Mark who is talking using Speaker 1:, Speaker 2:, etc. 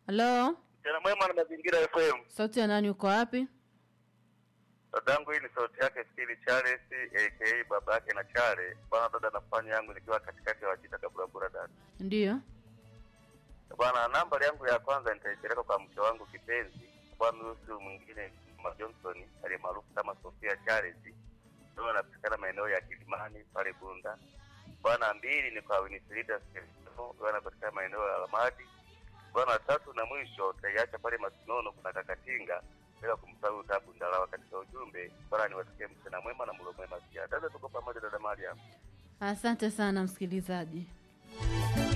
Speaker 1: Halo,
Speaker 2: Mchana mwema na mazingira FM.
Speaker 1: sauti ya nani? Uko wapi?
Speaker 2: Dadangu, hii ni sauti yake Stili Charles aka baba yake na Chale. Bwana dada, nafanya yangu nikiwa katikati ya Wajita Kaburabura dada.
Speaker 1: Ndiyo.
Speaker 2: Bwana, nambari yangu ya kwanza nitaipeleka kwa mke wangu kipenzi, bwana huyu mwingine Mama Johnson aliye maarufu kama Sofia Charles. Ndio anapatikana maeneo ya Kilimani pale Bunda. Bwana, mbili ni kwa Winifrida Skelito, ndio anapatikana maeneo ya Alamadi. Bwana, tatu na mwisho tutaiacha pale Masinono, kuna Kakatinga bila kumsahau Tabu Ndalawa katika ujumbe. Bwana, niwatakie mchana mwema na mlo mwema pia. Dada, tuko pamoja dada Mariam.
Speaker 1: Asante sana msikilizaji.